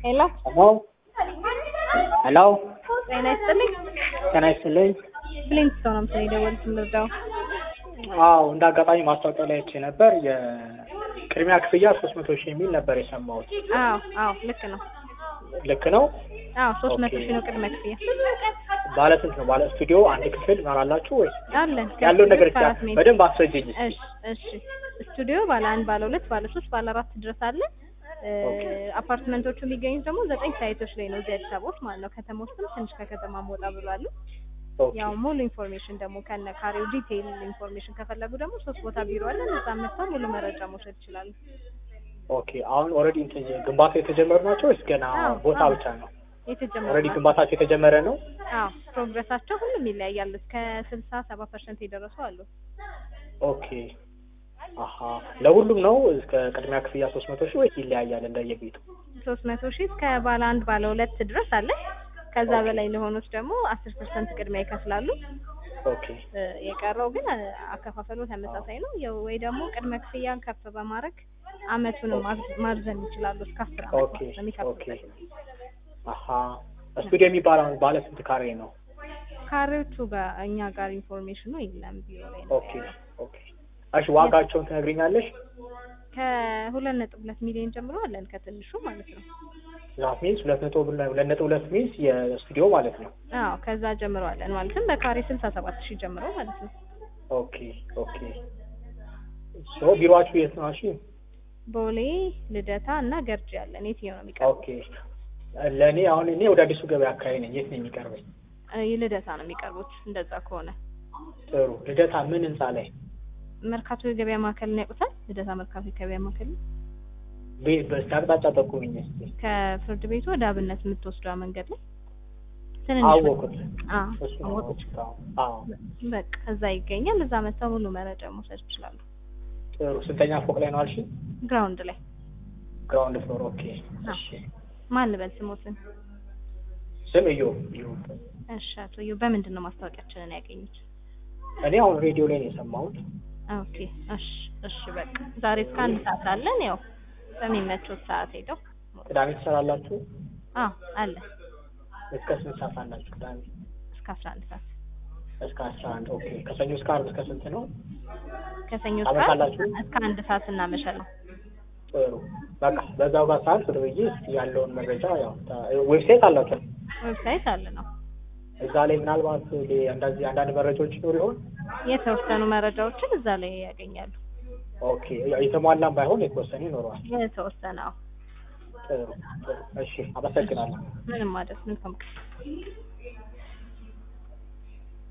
ሄሎ ሄሎ ሄሎ ጤና ይስጥልኝ። ጤና ይስጥልኝ። ብሊንግስቶን ነው ምስል የደወሉት ልርዳው? አዎ እንደ አጋጣሚ ማስታወቂያ ላይ አይቼ ነበር። የቅድሚያ ክፍያ ሶስት መቶ ሺህ የሚል ነበር የሰማሁት። አዎ አዎ ልክ ነው። ልክ ነው? አዎ ሶስት መቶ ኦኬ። ሺህ ነው ቅድመ ክፍያ ባለ ስንት ነው? ባለ ስቱዲዮ አንድ ክፍል ይኖራላችሁ ወይስ አለን። ያለውን ነገር ከስቱዲዮ እስከ አራት ሜትር። በደንብ አስረጅኝ። እሺ እሺ ስቱዲዮ ባለ አንድ ባለ ሁለት ባለ ሶስት ባለ አራት ድረስ አለ። እ፣ ኦኬ። አፓርትመንቶቹ የሚገኙት ደግሞ ዘጠኝ ሳይቶች ላይ ነው እዚህ አዲስ አበባ ውስጥ ማለት ነው። ከተማ ውስጥም ትንሽ ከከተማ ወጣ ብሏል። ኦኬ ያው ሙሉ ኢንፎርሜሽን ደግሞ ከነ ካሬው ዲቴይል ኢንፎርሜሽን ከፈለጉ ደግሞ ሶስት ቦታ ቢሮ አለ። እዛ መጥተው ሙሉ መረጃ መውሰድ ይችላሉ። ኦኬ። አሁን ኦልሬዲ እንትን ግንባታ የተጀመሩ ናቸው ወይስ ገና አዎ፣ ቦታ አዎ። ብቻ ነው? የተጀመረ ኦልሬዲ ግንባታቸው የተጀመረ ነው? አዎ ፕሮግረሳቸው ሁሉም ይለያያል። እስከ ስልሳ ሰባ ፐርሰንት የደረሱ አሉ። ኦኬ። አሀ ለሁሉም ነው እስከ ቅድሚያ ክፍያ ሶስት መቶ ሺህ ወይስ ይለያያል እንደየቤቱ? ሶስት መቶ ሺህ እስከ ባለ አንድ ባለ ሁለት ድረስ አለ። ከዛ ኦኬ። በላይ ለሆኑት ደግሞ አስር ፐርሰንት ቅድሚያ ይከፍላሉ። ኦኬ እ፣ የቀረው ግን እ፣ አከፋፈሉ ተመሳሳይ ነው። ያው ወይ ደግሞ ቅድመ ክፍያን ከፍ በማድረግ አመቱንም ማር- ማርዘም ይችላሉ እስከ አስር አመት ኦኬ ማለት ነው የሚከፍሉበት። አሀ ስቱዲዮ የሚባለው አሁን ባለ ስንት ካሬ ነው? ካሬዎቹ ጋር እኛ ጋር ኢንፎርሜሽኑ የለም ቢሮ ላይ ነው ኦኬ ኦኬ። እሺ ዋጋቸውን ትነግሪኛለሽ? ከሁለት ነጥብ ሁለት ሚሊዮን ጀምሮ አለን ከትንሹ ማለት ነው። ዛት ሚንስ ሁለት ነጥብ ሁለት ነጥብ ሁለት ሚንስ የስቱዲዮ ማለት ነው። አዎ ከዛ ጀምሮ አለን ማለትም በካሬ ስልሳ ሰባት ሺህ ጀምሮ ማለት ነው። ኦኬ ኦኬ። ሶ ቢሮአችሁ የት ነው? እሺ ቦሌ ልደታ እና ገርጂ አለን። የትኛው ነው የሚቀርበው? ኦኬ። ለእኔ አሁን እኔ ወደ አዲሱ ገበያ አካባቢ ነኝ። የት ነው የሚቀርበኝ? እ፣ ልደታ ነው የሚቀርቡት። እንደዛ ከሆነ ጥሩ። ልደታ ምን ህንጻ ላይ? መርካቶ የገበያ ማዕከልን ያውቁታል? ልደታ መርካቶ የገበያ ማዕከል ቤት በስተ አቅጣጫ ጠቁምኝ እስኪ። ከፍርድ ቤቱ ወደ አብነት የምትወስደው መንገድ ላይ ትንንሽ አወኩት። አዎ እሱ ነው አወቁት። አወኩት። አዎ አዎ። በቃ እዛ ይገኛል። እዛ መጥተው ሙሉ መረጃ መውሰድ ይችላሉ። ጥሩ። ስንተኛ ፎቅ ላይ ነው አልሽ? ግራውንድ ላይ ግራውንድ ፍሎር። ኦኬ። አዎ። እሺ። ማን ልበል ስሞትን? ስም እዩ እዩ። እሺ አቶ እዩ በምንድን ነው ማስታወቂያችንን ያገኙት? እኔ አሁን ሬዲዮ ላይ ነው የሰማሁት። ኦኬ እሺ እሺ በቃ ዛሬ እስከ አንድ ሰዓት አለን። ያው በሚመቹት ሰዓት ሄደው ቅዳሜ ትሰራላችሁ? አዎ አለ እስከ ስንት ሰዓት አላችሁ ቅዳሜ? እስከ አስራ አንድ ሰዓት እስከ አስራ አንድ ኦኬ። ከሰኞ እስከ ዓርብ እስከ ስንት ነው? ከሰኞ እስከ ታመሻላችሁ? እስከ አንድ ሰዓት እናመሻለን። ጥሩ በቃ በዛው ጋር ሰዓት ወደ ብዬ እስኪ ያለውን መረጃ ያው ታ- ዌብሳይት አላቸው ዌብሳይት አለ ነው እዛ ላይ ምናልባት ሌ- እንደዚህ አንዳንድ መረጃዎች ይኖር ይሆን? የተወሰኑ መረጃዎችን እዛ ላይ ያገኛሉ። ኦኬ ያው የተሟላም ባይሆን የተወሰነ ይኖረዋል። የተወሰነ አዎ። ጥሩ ጥሩ። እሺ አመሰግናለሁ። ምንም ማለት መልካም ቀን